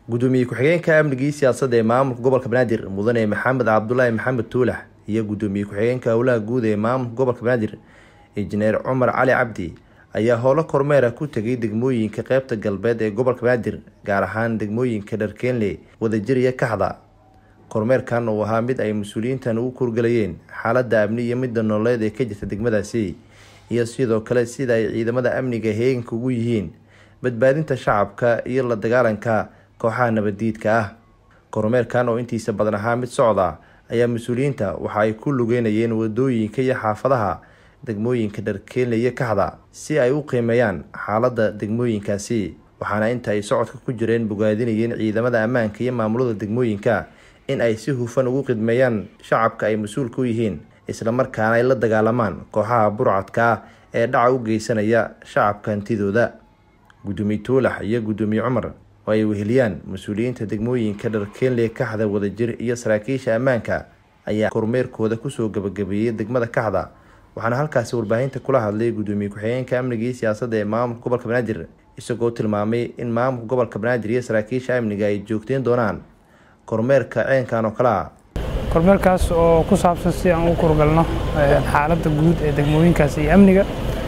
gudoomiye ku-xigeenka amnigii siyaasadda ee maamulka gobolka banaadir mudane maxamed cabdulaahi maxamed tuulax iyo gudoomiye ku-xigeenka howlaha guud ee maamulka gobolka banaadir injineer cumar cali cabdi ayaa howlo kormeera ku tegay degmooyinka qeybta galbeed ee gobolka banaadir gaar ahaan degmooyinka dharkeenle wadajir iyo kaxda kormeerkan uu ahaa mid ay mas-uuliyiintan ugu kurgalayeen xaaladda amni iyo midda nololeed ee ka jirta degmadaasi iyo sidoo kale sida ay ciidamada amniga heeganka ugu yihiin badbaadinta shacabka iyo la dagaalanka kooxaha nabaddiidka ah kormeerkan oo intiisa badan ahaa mid socda ayaa mas-uuliyiinta waxa ay ku lugeynayeen wadooyinka iyo xaafadaha degmooyinka dharkeenle iyo kaxda si ay u qiimeeyaan xaaladda degmooyinkaasi waxaana inta ay socodka ku jireen bogaadinayeen ciidamada ammaanka iyo maamulada degmooyinka in ay si hufan ugu khidmeeyaan shacabka ay mas-uulka u yihiin islamarkaana ay la dagaalamaan kooxaha burcadka ah ee dhaca u geysanaya shacabka hantidooda gudoomiye tuulax iyo gudoomiye cumar oo ay weheliyaan mas-uuliyiinta degmooyinka dharkeenle kaxda wadajir iyo saraakiisha ammaanka ayaa kormeerkooda kusoo gabagabeeyey degmada kaxda waxaana halkaasi warbaahinta kula hadlay gudoomiye ku-xigeenka amnigii siyaasadda ee maamulka gobolka banaadir isagoo tilmaamay in maamulka gobolka banaadir iyo saraakiisha amniga ay joogteyn doonaan kormeerka ceenkan oo kale ah kormeerkaas oo ku saabsan si aan u kurgalno xaaladda guud ee degmooyinkaas iyo amniga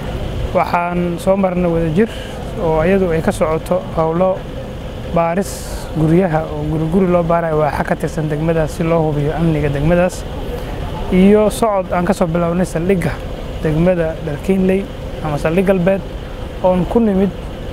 waxaan soo marnay wadajir oo iyadu ay ka socoto howlo baaris guryaha oo guriguri loo baarayo waaxa ka tirsan degmadaas si loo hubiyo amniga degmadaas iyo socod aan ka soo bilownay saldhigga degmada dharkiinley ama saldhig galbeed oon ku nimid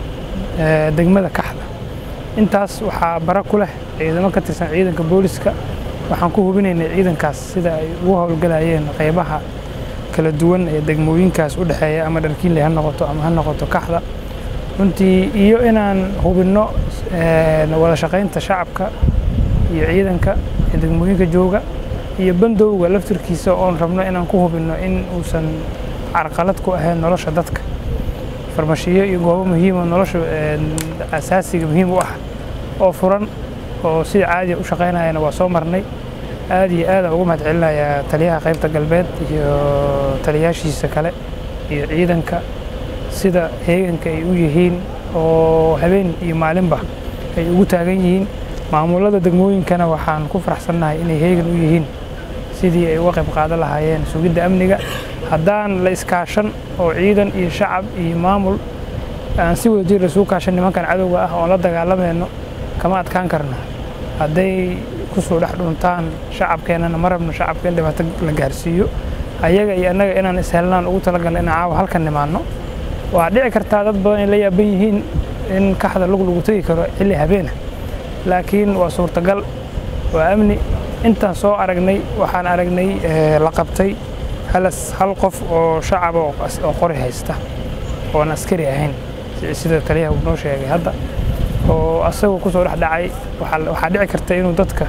degmada kaxda intaas waxaa bara ku leh ciidamo ka tirsan ciidanka booliska waxaan ku hubinaynay ciidankaas sida ay ugu howlgalayeen qaybaha kala duwan ee degmooyinkaas u dhexeeya ama dharkiinley ha noqoto ama ha noqoto kaxda runtii iyo inaan hubinno wada shaqaynta shacabka iyo ciidanka ee degmooyinka jooga iyo bandowga laftirkiisa oon rabno inaan ku hubinno in uusan carqalad ku ahayn nolosha dadka farmashiyo iyo goobo muhiimo nolosha asaasiga muhiim u ah oo furan oo sida caadiya u shaqaynayana waa soo marnay aad iyo aadaan ugu mahad celinayaa taliyaha qaybta galbeed iyo taliyaashiisa kale iyo ciidanka sida heeganka ay u yihiin oo habeen iyo maalinba ay ugu taagan yihiin maamulada degmooyinkana waxaan ku faraxsannahay inay heegan u yihiin sidii ay uga qayb qaadan lahaayeen sugidda amniga haddaan la iskaashan oo ciidan iyo shacab iyo maamul aan si wada jir isugu kaashan nimankan cadowga ah oon la dagaalamayno kama adkaan karno hadday ku soo dhex dhuntaan shacabkeennana ma rabno shacabka in dhibaato la gaarsiiyo ayaga iyo annaga inaan ishelnaan ugu talagalno inaan caawa halkan nimaanno waa dhici kartaa dad badan ay la yaaban yihiin in kaxda lug lagu tegi karo xilli habeena laakiin waa suurtagal waa amni intaan soo aragnay waxaan aragnay la qabtay hal qof oo shacab oo qori haysta oon askari ahayn sida taliyaha uu noo sheegay hadda oo asagoo kusoo dhex dhacay waxaa dhici karta inuu dadka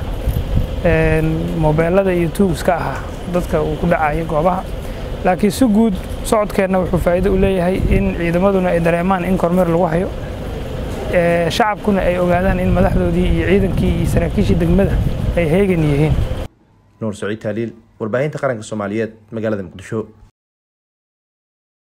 mobeelada iyo tuugska ahaa dadka uu ku dhacayo goobaha laakiin si guud socodkeenna wuxuu faa'iido u leeyahay in ciidamaduna ay dareemaan in kormeer lagu hayo shacabkuna ay ogaadaan in madaxdoodii iyo ciidankii iyo saraakiishii degmada ay heegan yihiin nuur saciid taaliil warbaahinta qaranka soomaaliyeed magaalada muqdisho